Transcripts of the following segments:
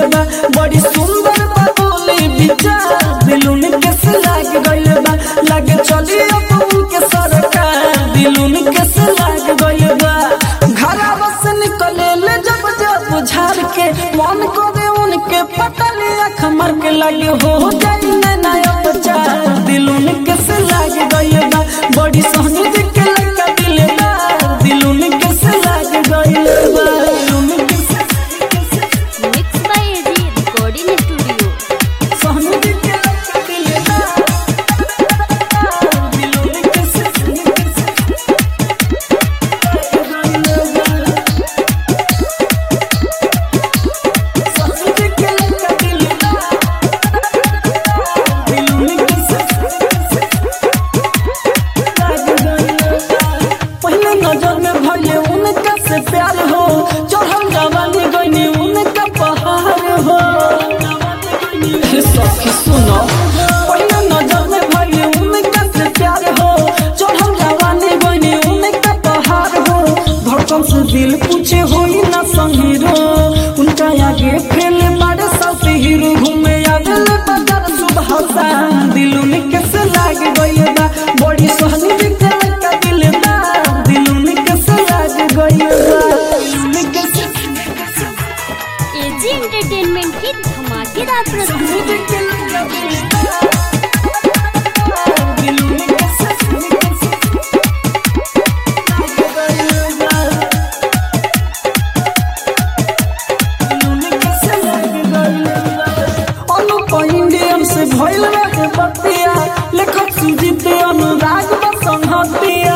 बा बड़ी सुंदर बा बोली विचार दिलुन कैसे लाग गइल बा लागे चली अब उनके सरकार दिलुन कैसे लाग गइल बा घरा से निकले ले जब जब झाड़ के मन को दे उनके पटले अख मर के लगे हो जाई नैना उपचार दिलुन कैसे लाग गइल बा बड़ी सोहनी के लगा दिल बा दिलुन कैसे लाग गइल बा दिलुन कैसे mix by AG recording studio सोहनी के लगा दिल बा दिलुन कैसे कैसे लाग गइल बा सोहनी के लगा दिल बा दिलुन कैसे पहले नजर में भले उनका से प्यार हो चढ़ल जवानी गईनी उनका पहाड़ हो हे सखी सुनो पहले नजर में भले उनका से प्यार हो चढ़ल जवानी गईनी उनका पहाड़ हो धड़कन से दिल पूछे होई ना संगीरो उनका आगे फैले बड़े साथ हीरो घूमे आगल बाजार सुबह सा दिल में कैसे लाग गई बा बड़ी सोहनी दिखे का दिल बा दिल में कैसे लाग गई बा दिल में कैसे एजी एंटरटेनमेंट की धमाकेदार प्रस्तुति दिखे का दिल बा दिल में कैसे कैसे लाग गई बा इंडियन से भइल रहे बतिया लेखक सुजीत अनुराग बसंहतिया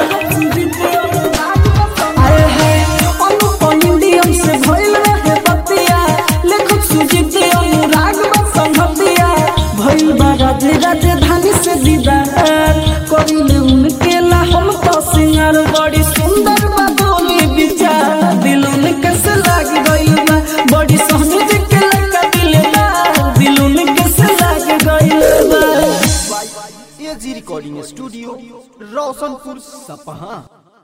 आए है अनुप इंडियन से भइल रहे बतिया लेखक सुजीत अनुराग बसंहतिया भइल बा राजे राजधानी से दीदार करिले उनके ला हम तो सिंगार बड़ी सुंदर बा बोली विचार दिल में कैसे लाग गइल बा बड़ी सोहनी जी के लगा दिल बा दिल में कैसे लाग गइल बा एजी रिकॉर्डिंग स्टूडियो रोशनपुर सपहा